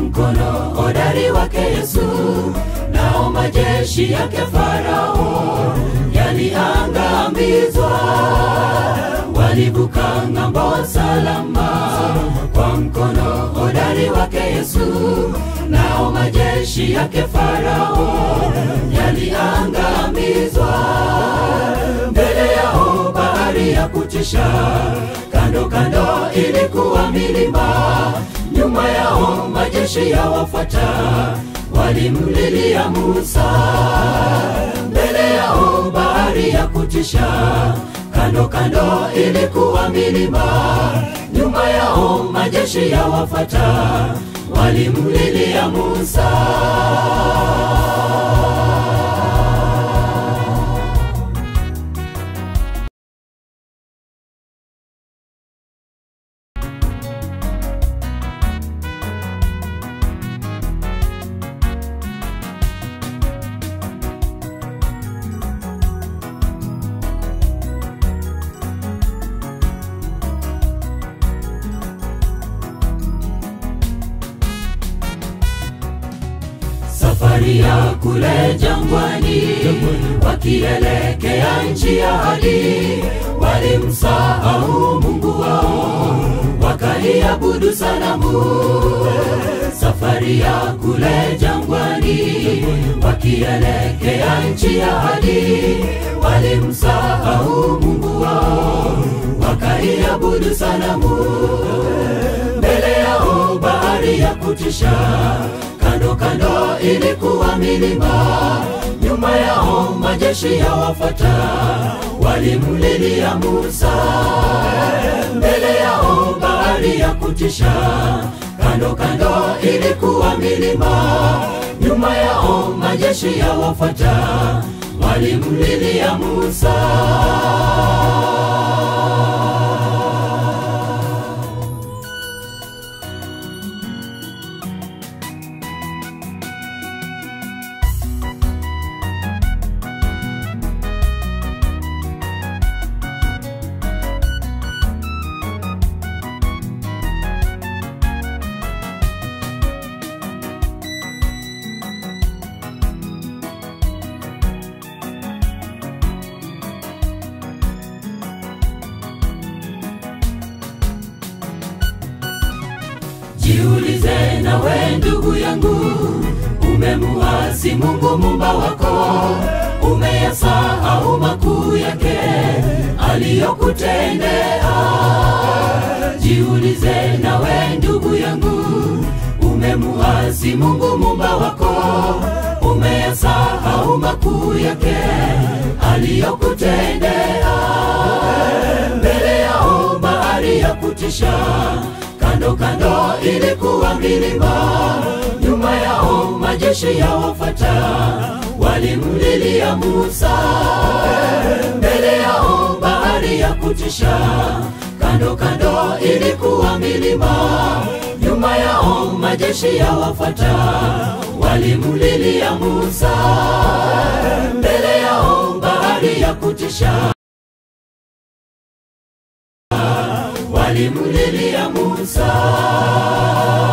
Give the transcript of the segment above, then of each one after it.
mkono hodari wake Yesu, nao majeshi yake Farao yaliangamizwa. Walivuka ng'ambo salama kwa mkono hodari wake Yesu, nao majeshi yake Farao yaliangamizwa. Mbele yao bahari ya kutisha, kando kando ilikuwa milima, nyuma yao majeshi ya wafuata walimlilia Musa. Mbele yao bahari ya kutisha, kando kando ilikuwa milima, nyuma yao majeshi ya wafuata walimlilia Musa. safari ya kule jangwani, wakielekea nchi ya ahadi, walimsahau Mungu wao, wakaiabudu sanamu. Safari ya kule jangwani, wakielekea nchi ya ahadi, walimsahau Mungu wao, wakaiabudu sanamu. Mbele yao bahari ya kutisha kando kando ilikuwa milima, nyuma yao majeshi ya wafuata walimlilia Musa. Mbele yao bahari ya kutisha, kando kando ilikuwa milima, nyuma yao majeshi ya wafuata walimlilia Musa. Jiulize nawe ndugu yangu, umemuasi Mungu mumba wako, umeyasahau makuu yake aliyokutendea. Jiulize nawe ndugu yangu, umemuasi Mungu mumba wako, umeyasahau makuu yake aliyokutendea. Mbele yao bahari ya kutisha kando kando ilikuwa milima, nyuma yao majeshi ya wafuata walimlilia Musa. Mbele yao bahari ya kutisha, kando kando ilikuwa milima, nyuma yao majeshi ya wafuata walimlilia Musa. Mbele yao bahari ya kutisha walimlilia Musa.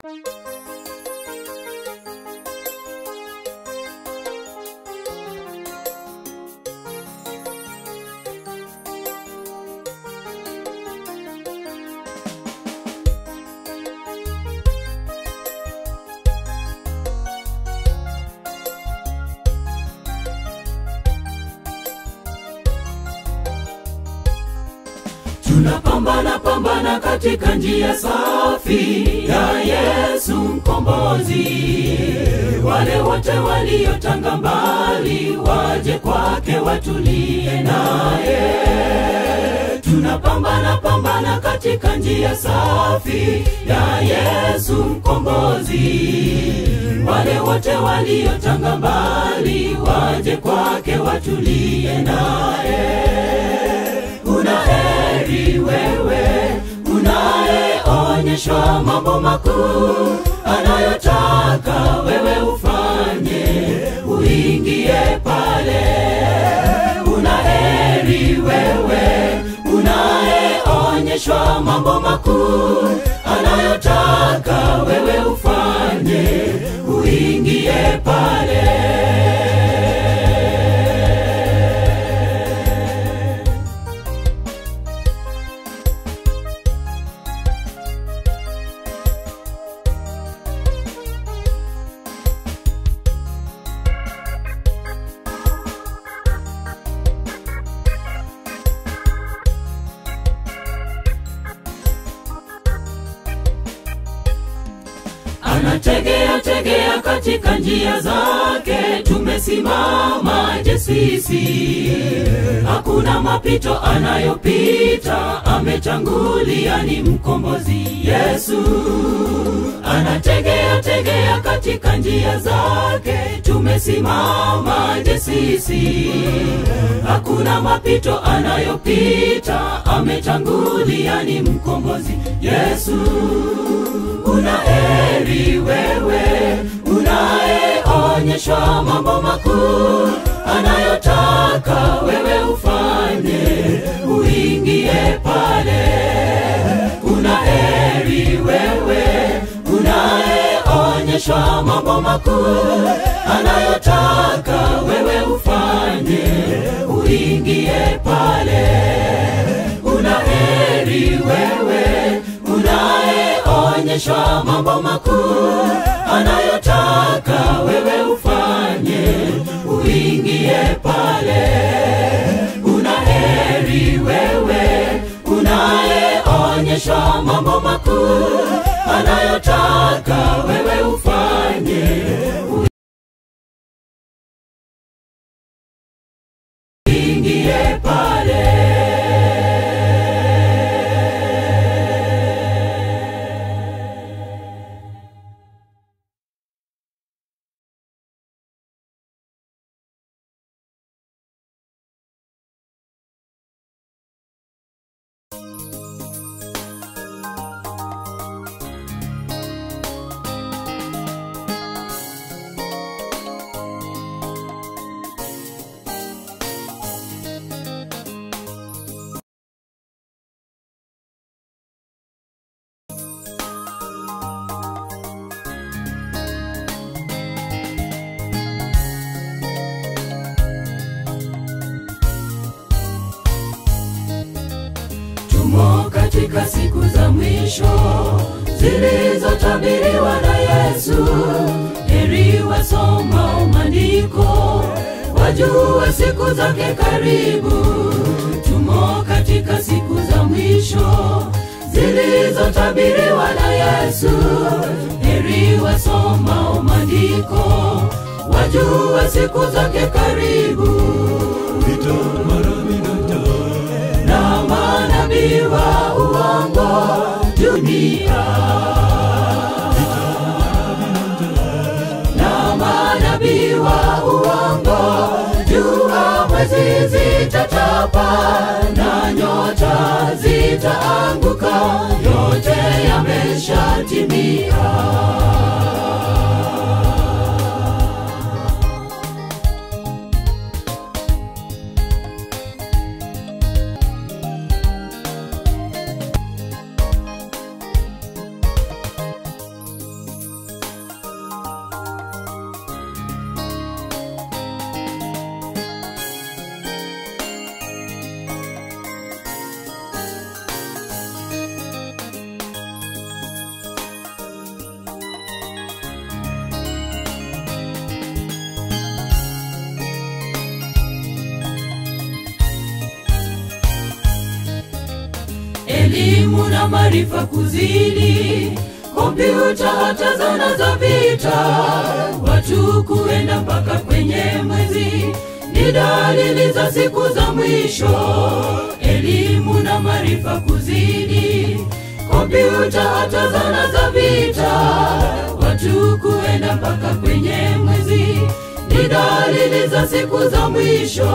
tunapambana pambana katika njia safi ya Yesu mkombozi. Wale wote waliotanga mbali waje kwake watulie naye. Tunapambana pambana katika njia safi ya Yesu mkombozi. Wale wote waliotanga mbali waje kwake watulie naye una heri wewe unayeonyeshwa mambo makuu anayotaka wewe ufanye uingie pale una heri wewe unayeonyeshwa mambo makuu anayotaka wewe ufanye uingie pale anategea tegea katika njia zake tumesimamaje sisi hakuna mapito anayopita ametangulia ni mkombozi yesu anategea tegea katika njia zake tumesimamaje sisi hakuna mapito anayopita ametangulia ni mkombozi yesu una heri wewe unayeonyeshwa mambo makuu anayotaka wewe ufanye uingie pale una heri wewe unayeonyeshwa mambo makuu anayotaka wewe ufanye uingie pale una heri wewe unayeonyeshwa mambo makuu anayotaka wewe ufanye uingie pale una heri wewe unayeonyeshwa mambo makuu anayotaka wewe ufanye uingie pale tumo katika siku za mwisho zilizotabiriwa na Yesu. Heri wasomao maandiko wajue siku zake karibu. Tumo katika siku za mwisho zilizotabiriwa na Yesu. Heri wasomao maandiko wajue siku zake karibu vita mara minata na manabii wa uongo dunia na manabii wa uongo jua mwezi zitatapa na nyota zitaanguka yote yameshatimia elimu na maarifa kuzidi, kompyuta hata zana za vita, watu kuenda mpaka kwenye mwezi, ni dalili za siku za mwisho. Elimu na maarifa kuzidi, kompyuta hata zana za vita, watu kuenda mpaka kwenye mwezi, ni dalili za siku za mwisho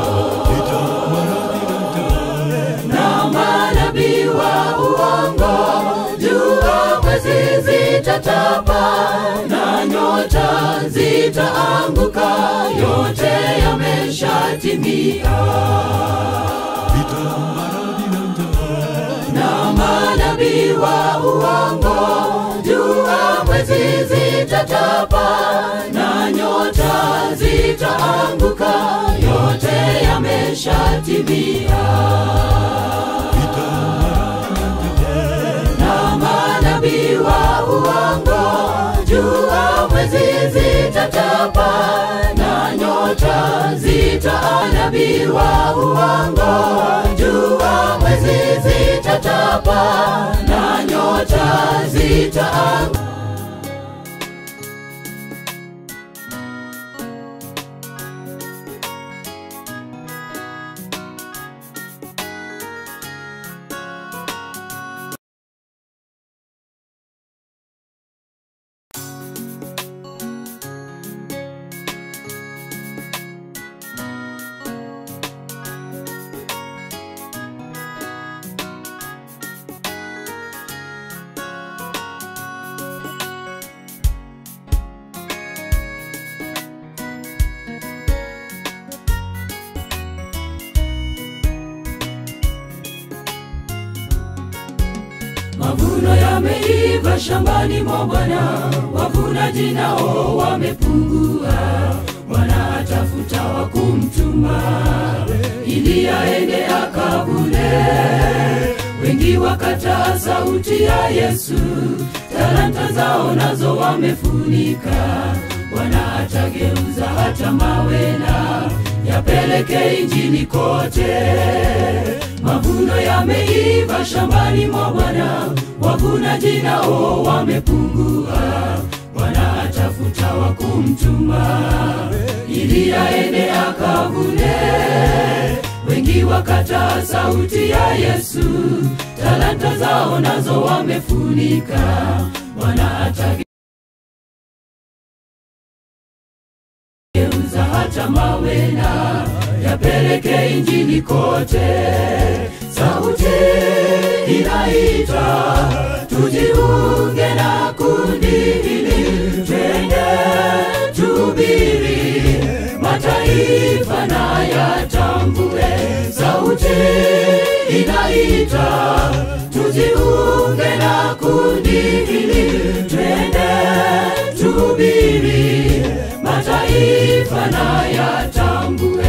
na manabii wa uongo jua mwezi zitatapa na nyota zitaanguka yote yameshatimia na manabii wa uongo jua mwezi zitatapa na nyota zitaanguka yote yameshatimia na manabii wa uongo jua mwezi zitatapa na nyota zitaanabii wa uongo jua mwezi zitatapa na nyota zitaanguka Mavuno yameiva shambani mwa Bwana, wavunaji nao wamepungua. Bwana atafuta wa kumtuma ili aende akavune. Wengi wakataa sauti ya Yesu, talanta zao nazo wamefunika. Bwana atageuza hata mawe na yapeleke injili kote. Mavuno yameiva shambani mwa Bwana, wavunaji nao wamepungua. Bwana atafuta wa kumtuma ili aende akavune. Wengi wakataa sauti ya Yesu, talanta zao nazo wamefunika. Bwana atageuza hata mawe na yapeleke injili kote. Sauti inaita tujiunge na kundi hili, twende tubiri, mataifa na yatambue. Sauti inaita tujiunge na kundi hili, twende tubiri, mataifa na yatambue.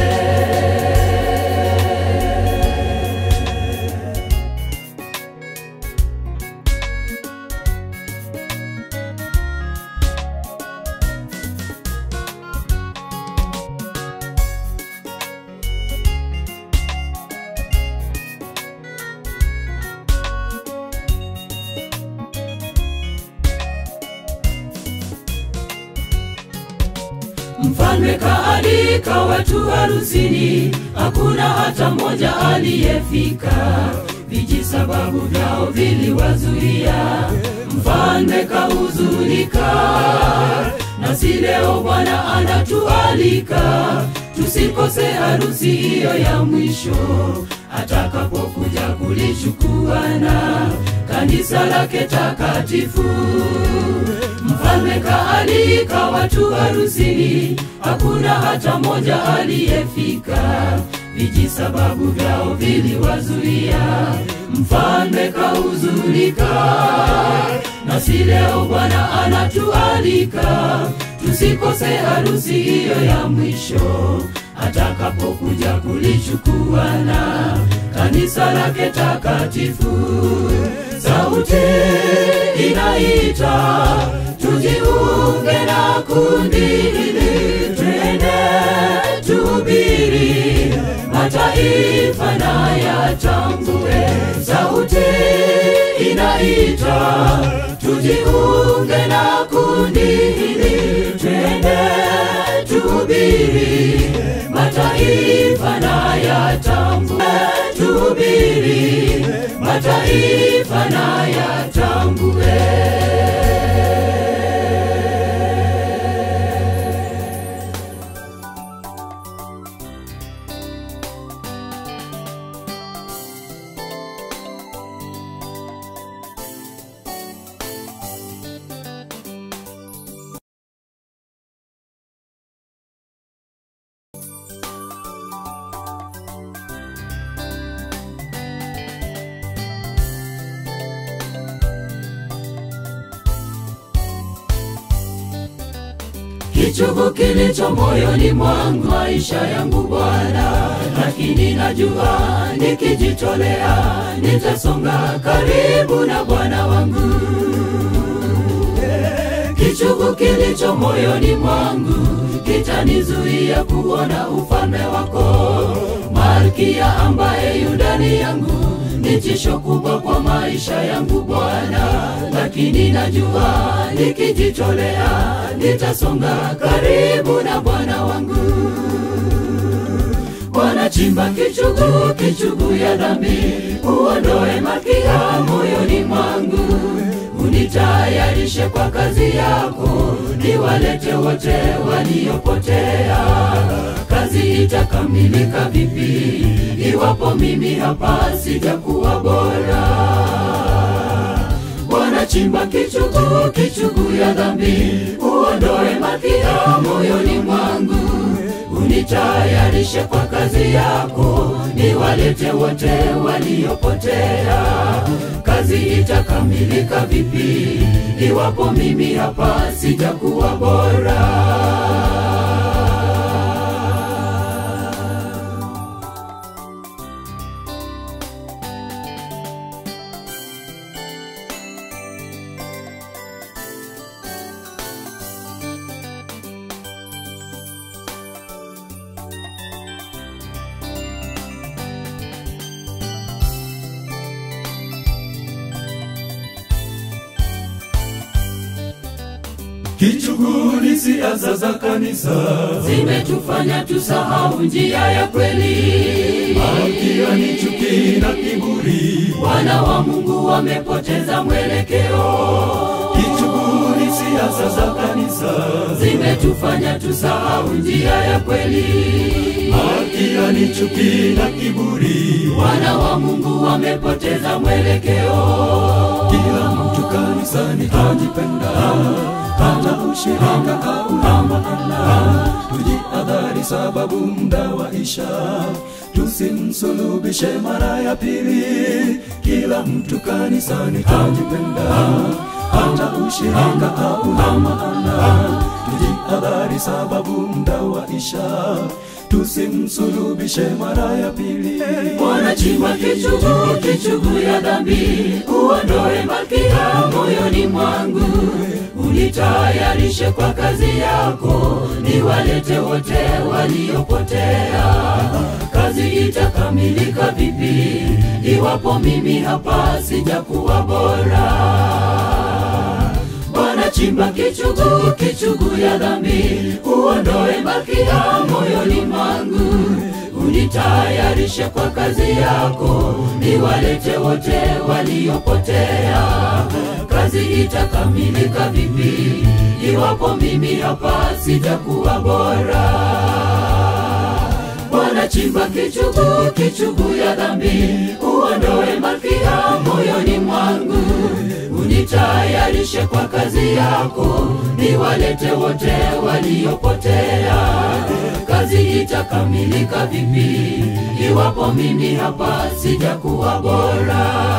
Mfalme kaalika watu harusini, hakuna hata mmoja aliyefika. Vijisababu vyao viliwazuia, mfalme kahuzunika. Nasi leo Bwana anatualika tusikose harusi hiyo ya mwisho, atakapokuja kulichukua na kanisa lake takatifu. Mfalme kaalika watu harusini, hakuna hata mmoja aliyefika. Vijisababu vyao viliwazuia, mfalme kahuzunika. Nasi leo Bwana anatualika tusikose harusi hiyo ya mwisho, atakapokuja kulichukua na kanisa lake takatifu. Sauti inaita tujiunge na kundi hili, twende tubiri, mataifa na yatambue. Sauti anaita tujiunge na kundi hili, twende tuhubiri, mataifa na yatambue, tuhubiri, mataifa na yatambue. kichungu kilicho moyoni mwangu, maisha yangu Bwana, lakini najua nikijitolea nitasonga karibu na Bwana wangu. Kichungu kilicho moyoni mwangu kitanizuia kuona ufalme wako, Malkia ambaye yu ndani yangu ni tisho kubwa kwa maisha yangu Bwana, lakini najua nikijitolea nitasonga karibu na Bwana wangu. Bwana, chimba kichuguu, kichuguu ya dhambi, uondoe malkia moyoni mwangu, unitayarishe kwa kazi yako, niwalete wote waliopotea. Kazi itakamilika vipi iwapo mimi hapa sijakuwa bora? Bwana, chimba kichuguu, kichuguu ya dhambi, uondoe malkia moyoni mwangu, unitayarishe kwa kazi yako, niwalete wote waliopotea. Kazi itakamilika vipi iwapo mimi hapa sijakuwa bora? Kichuguu ni siasa za kanisa, zimetufanya tusahau njia ya kweli. malkia ni chuki na kiburi. Wana wa Mungu wamepoteza mwelekeo, Kichuguu ni siasa za kanisa, zimetufanya tusahau njia ya kweli. malkia ni chuki na kiburi. Wana wa Mungu wamepoteza mwelekeo, Kila mtu kanisani ajipenda, hata ushirika au maana. Tujihadhari sababu muda waisha, tusimsulubishe mara ya pili. Kila mtu kanisani ajipenda, hata ushirika au maana. Tujihadhari sababu muda waisha, tusimsulubishe mara ya pili. wanachimba kichuguu, kichuguu ya dhambi, uondoe malkia moyoni mwangu, unitayarishe kwa kazi yako, niwalete wote waliopotea. Kazi itakamilika vipi iwapo mimi hapa sijakuwa bora? Bwana, chimba kichuguu, kichuguu ya dhambi, uondoe malkia moyoni mwangu, unitayarishe kwa kazi yako, niwalete wote waliopotea. Kazi itakamilika vipi iwapo mimi hapa sijakuwa bora? Bwana, chimba kichuguu, kichuguu ya dhambi, uondoe malkia moyoni mwangu, unitayarishe kwa kazi yako, niwalete wote waliopotea. Kazi itakamilika vipi iwapo mimi hapa sijakuwa bora?